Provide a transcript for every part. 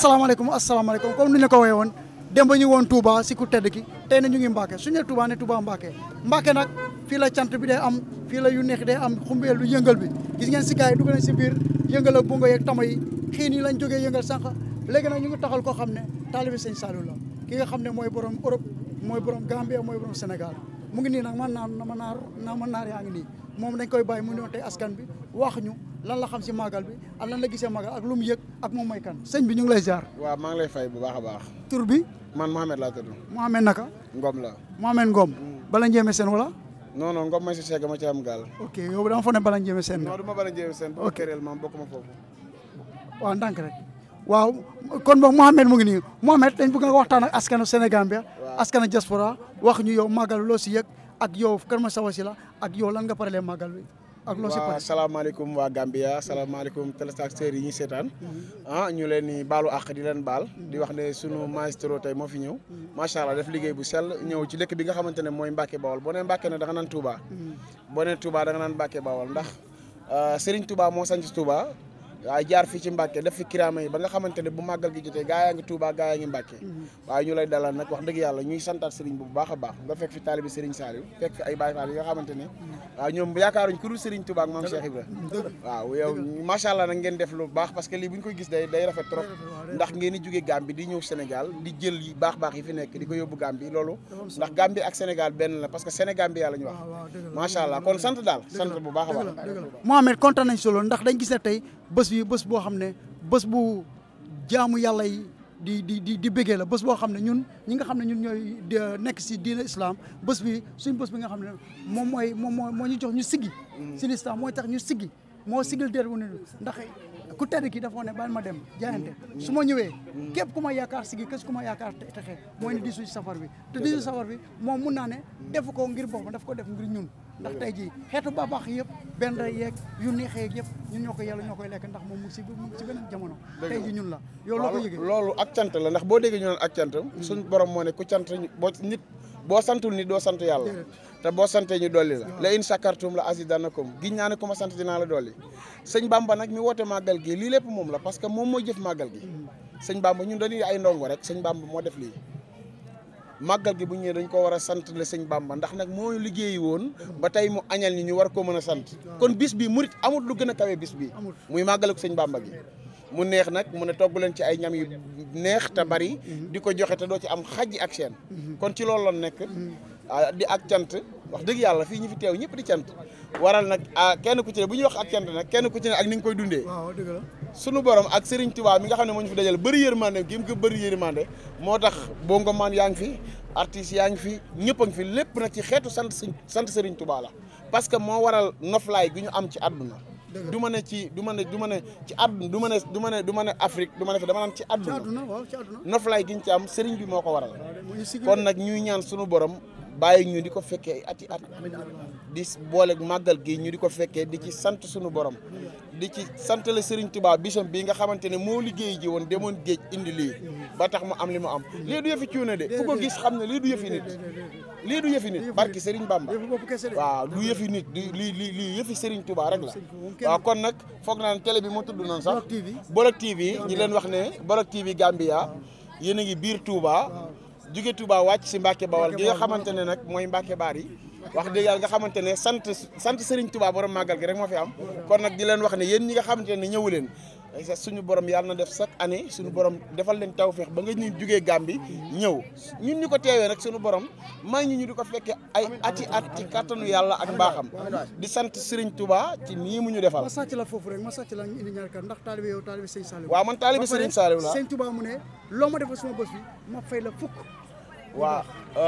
asalaamaaleykum asalaamaaleykum comme ni ñu la ko waxee woon démb ñu woon Touba si ku tedd ki tey na ñu ngi Mbacke su ñu nee Touba ne Touba Mbacke Mbacke nag fii la cant bi day am fii la yu neex day am xumbeel lu yëngal bi gis ngeen si gars yi dugg nañ si biir yëngal ak bungo yeeg tama yi xiin yi lañ jógee yëngal sànq léegi nag ñu ngi taxal koo xam ne taalibi sëñ Saliou la ki nga xam ne mooy borom Europe mooy borom Gambie mooy borom Sénégal mu ngi nii nag man naan na ma naar na ma naar yaa ngi nii moom dañ koy bàyyi mu ñëw tey askan bi wax ñu lan la xam si màggal bi ak lan la gisee màggal ak lu mu yëg ak moom mooy kan sëñ bi ñu ngi lay ziar waaw maa ngi lay fay bu baax a baax tur bi man Mohamed laa tudd Mohamed naka Ngom la Mohamed Ngom bala njéeme seen wala non non Ngom may si seega ma ci am gaal ok yow dama foog ne bala njéeme seen non du ma bala njéem seen boo këreel maam bokk ma foofu waaw ndànk rek waaw kon boog Mohamed mu ngi nii Mohamed dañ bëgg nga waxtaan ak askanu Sénégal bi askanu diaspora wax ñu yow màggal loo si yëg ak yow kan ma sawa si la ak yow lan nga paralee màggal bi ak loo si waaw pare salaamaaleykum waa Gambia salaamaaleykum téléspectateurs yi ñuy seetaan ah ñu leen ni baalu àq di leen baal di wax ne sunu maestro tey moo fi ñëw macha allah def liggéey bu sell ñëw ci dëkk bi nga xamante ne mooy Mbacke Bawol boo nee Mbacke ne da nga naan Touba boo nee Touba da nga naan Mbacke Bawol ndax Serigne Touba moo sanc Touba waaye jaar fii ci Mbacke def fi kiraama yi ba nga xamante ne bu màggal gi jotee gaa yaa ngi Touba gaa yaa ngi Mbacke waaye ñu lay dalal nag wax dëgg yàlla ñuy santaat Serigne bu baax a baax nga fekk fi taalibi Serigne Saliou fekk fi ay Baye Fall yi nga xamante ne waaw ñoom yaakaaruñ ku dul Serigne Touba ak maam Cheikh Ibra waaw yow macha allah nag ngeen def lu baax parce que lii bu ñu koy gis day day rafet trop ndax ngeen di jóge Gambie di ñëw Sénégal di jël yi baax baax yi fi nekk di ko yóbbu Gambie loolu ndax Gambie ak Sénégal benn la parce que Sénégal bi yàlla ñu wax macha allah kon sant daal sant bu baax a baax Mohamed kontaan nañ solo ndax dañ gis ne tey bés bi bés boo xam ne bés bu jaamu yàlla yi di di di di bëggee la bés boo xam ne ñun ñi nga xam ne ñun ñooy nekk si diina islam bés bi suñ bés bi nga xam ne moom mooy moom moo moo ñu jox ñu siggi si l'islam mooy tax ñu siggi moo sigil déet wu ne ndax ku tedd ki dafa ne baal ma dem jaayante su ma ñëwee képp ku ma yaakaar sigi kës ku ma yaakaar texe mooy ne disu safar bi te disu safar bi moom mun naa ne defu ko ngir boppam daf ko def ngir ñun ndax tey jii xeetu baax yëpp benn rey yeeg yu neexee yeeg yëpp ñun ñoo ko yàlla ñoo koy lekk ndax moom mu ngi si mu ngi si beneen jamono tey jii ñun la yow loo ko yëgee loolu ak cant la ndax boo déggee ñu naan ak cant suñ borom moo ne ku cant boo nit boo santul nit doo sant yàlla te boo santee ñu dolli la la in sakartum la azidanakum giñ naa ne ku ma sant dinaa la dolli sëñ Bamba nag mi woote màggal gi lii lépp moom la parce que moom mooy jëf màggal gi sëñ Bamba ñun dañuy ay ndongo rek sëñ Bamba moo def lii màggal gi bu ñëwee dañ ko war a sant le sëñ Bamba ndax nag moo liggéeyi woon ba tey mu añal ñi ñu war koo mën a sant kon bis bi murit amul lu gën a kawe bis bi muy màggal ak sëñ Bamba gi mu neex nag mu ne togg leen ci ay ñam yu neex te bari di ko joxe te doo ci am xaj ak seen kon ci loolu la nekk di ak cant wax dëgg yàlla fii ñu fi teew ñëpp di cant waral nag kenn ku ci ne bu ñuy wax ak cant nag kenn ku ci ne ak ni nga koy dundee waaw dëgg la sunu borom ak Serigne Touba mi nga xam ne moo ñu fi dajal bëri yërmande gi mu ko bëri yërmande moo tax bongo maan yaa ngi fi artistes yaa ngi fi ñëpp a ngi fi lépp nag ci xeetu sant sant Serigne Touba la parce que moo waral noflaay gi ñu am ci àdduna du ma ne ci du ma ne du ma ne ci àdduna du ma ne du ma ne du ma ne Afrique du ma ne fi dama naan ci ci àdduna àdduna waaw ci àdduna noflaay gi ñu ci am Serigne bi moo ko waral muy sigil kon nag ñuy ñaan sunu borom bàyyi ñu di ko fekkee ay ati at di boole màggal gi ñu di ko fekkee di ci sant sunu borom di ci sant la Serigne Touba bisam bii nga xamante ne moo liggéey ji woon demoon géej indi lii ba tax mu am li mu am lii du yëfi cuune de ku ko gis xam ne lii du yëfi nit lii du yëfi nit barki Serigne Bamba yëfu bopp kese de waaw du yëfi nit di lii lii lii yëfi Serigne Touba rek la waaw kon nag foog naa ne télé bi moo tudd noonu sax Bolok TV Bolok TV ñi leen wax ne Bolok TV Gambia yéen a ngi biir Touba jóge Touba wàcc si Mbacke Bawal gi nga xamante ne nag mooy Mbacke Baar yi wax dëgg yàlla nga xamante ne sant sant Serigne Touba borom màggal gi rek moo fi am kon nag di leen wax ne yéen ñi nga xamante ne ñëwu leen suñu borom yàlla na def chaque année suñu borom defal leen tawféex ba nga ñu jógee Gàmbi ñëw ñun ñu ko teewee nag suñu borom may ñu ñu di ko fekkee ay ati at ci kàttanu yàlla ak mbaaxam di sant Serigne Touba ci nii mu ñu defal ma sàcc la foofu rek ma sàcc la ñu indi ñaar kàddu ndax taalibe yow taalibe sëñ Saliou waaw man taalibe Serigne Saliou la sëñ Touba mu ne loo ma defal suma bés bi ma fay la fukk waaw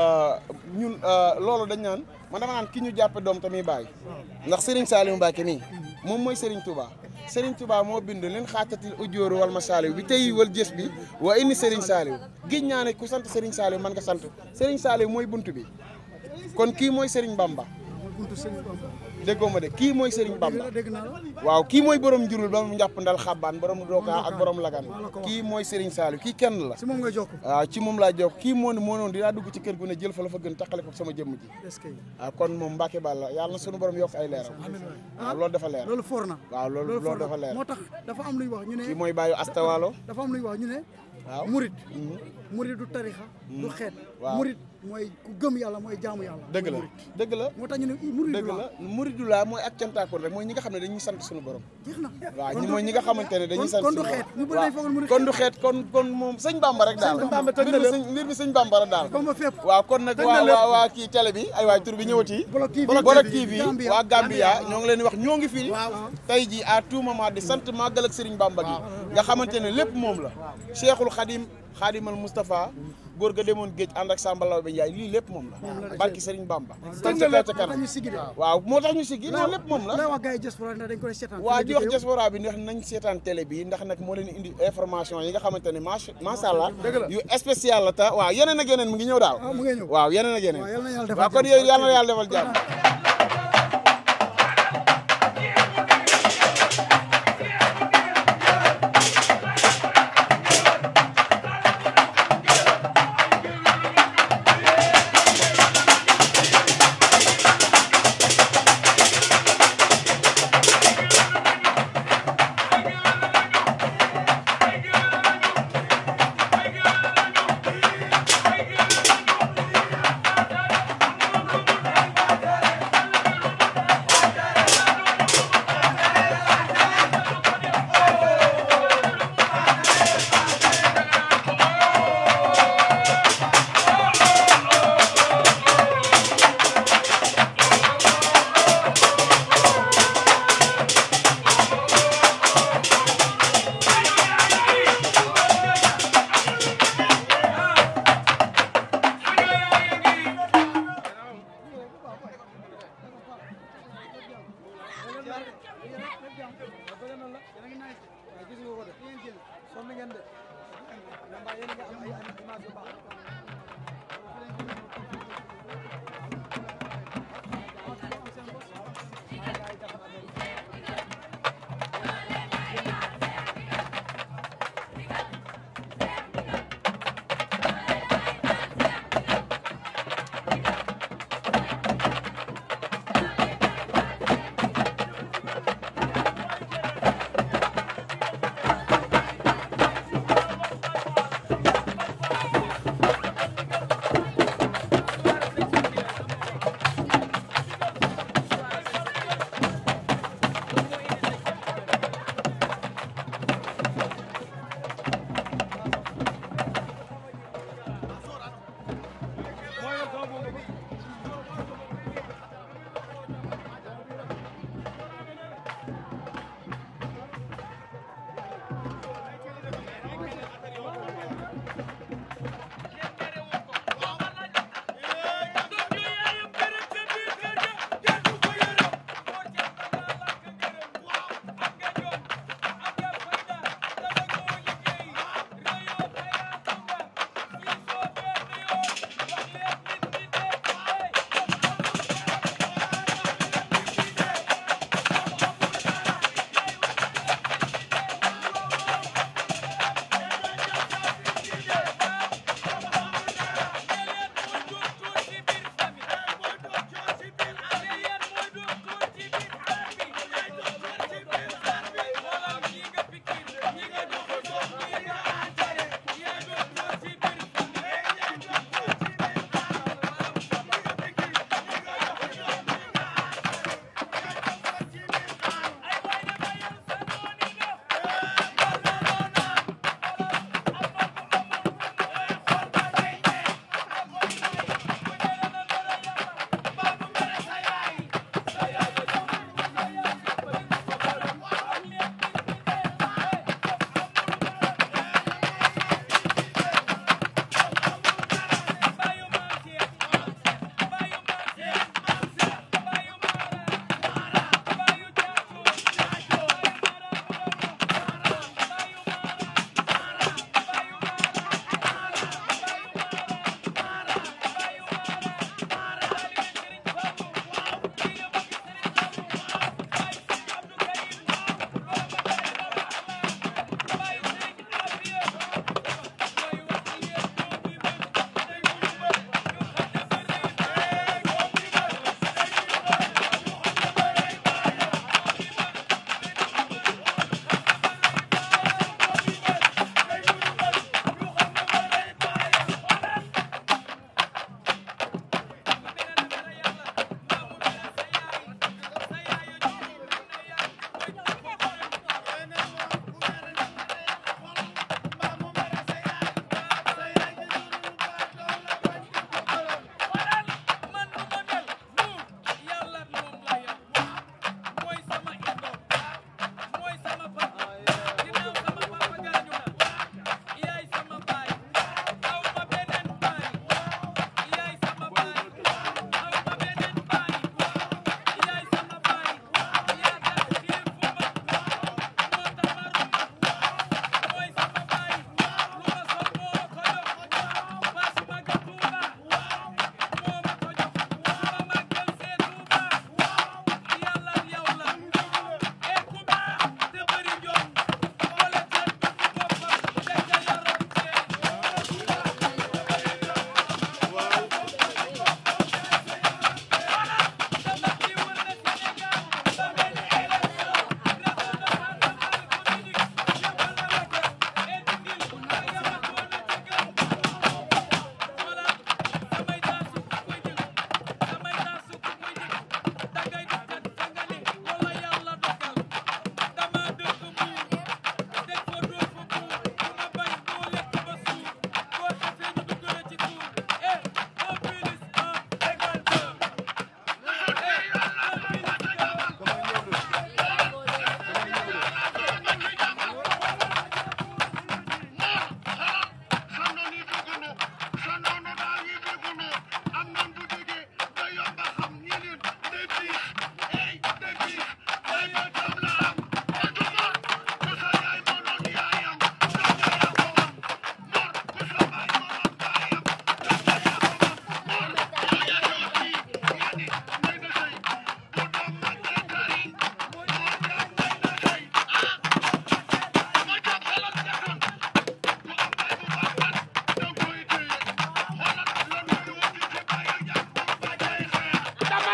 ñun loolu dañ naan man dama naan ki ñu jàppe doom tamit bàyyi ndax Serigne Saliou Mbacke mii moom mooy Serigne Touba Serigne Touba moo bind leen xaatatil ujóoru wal ma Saliou bi tey wal jës bi waa indi Serigne Saliou giñ naa ne ku sant Serigne Saliou man nga sant Serigne Saliou mooy buntu bi kon kii mooy Serigne Bamba mooy buntu sëñ Bamba déggoo ma de kii mooy Serigne dégg Bamba la dégg naa la waaw kii mooy borom njurul ba mu njàpp ndal xabbaan borom dooka ak borom lagan kii mooy Serigne Saliou kii kenn la si moom ngay jokk waaw ci moom laa jox kii moo ne moo noonu dinaa dugg ci kër gu ne jël fa la fa gën taqale ko sama jëmm ji est-ce que waaw kon moom Mbacke Balla yàlla na sunu borom yokk ay leeram waaw loolu dafa leer loolu foor na waaw loolu loolu foor loolu dafa na leer moo tax dafa am luy wax ñu kii ne mooy bàyyu astawaalo dafa am luy wax ñu ne Waaw. murit murit du tarixa du xeet Waaw. murit mooy ku gëm yàlla mooy jaamu yàlla dëgg la mooy murit. dëgg la moo tax ñu ne murit dëgg la muridulaa mooy ak cantaakoon rek mooy ñi nga xam ne dañuy sant suñu borom jeex na waaw Kon ñi du- mooy ñi nga xamante ne dañuy kon- sant kon du suñu xeet ñu borom. bëri dañ foogoon murit kon du xeet kon kon moom sëñ Bamba rek daal Sëñ Bamba mbir mi sëñ mbir mi sëñ Bamba rek daal Bamba fépp waaw kon nag Tëj na waa lépp. waa waa kii télé bi ay waay tur bi ñëwati Bolok TV Bolok TV Gambia. waa Gambia ñoo ngi leen di wax ñoo ngi fii Waaw. tey ji à tout moment di sant màggal ak Serigne Bamba gi nga xamante ne lépp moom la Cheikhul Khadim Khadimal Moustapha góor ga demoon géej ànd ak Samba Law bi Njaay lii lépp moom la barki Serigne Bamba tëj na lépp moo tax ñu siggi de waaw moo tax ñu siggi non lépp moom la lay wax gars yi diaspora ndax dañ ko seetaan waa di wax diaspora bi ndax nañ seetaan télé bi ndax nag moo leen indi information yi nga xamante ne macha macha allah yu spécial la ta waaw yeneen ak yeneen mu ngi ñëw daal ah mu ngi ñëw waaw yeneen ak yeneen waaw yal na yàlla defal waaw kon jàmm. yooyu yàlla na yàlla defal jàmm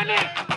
Aliou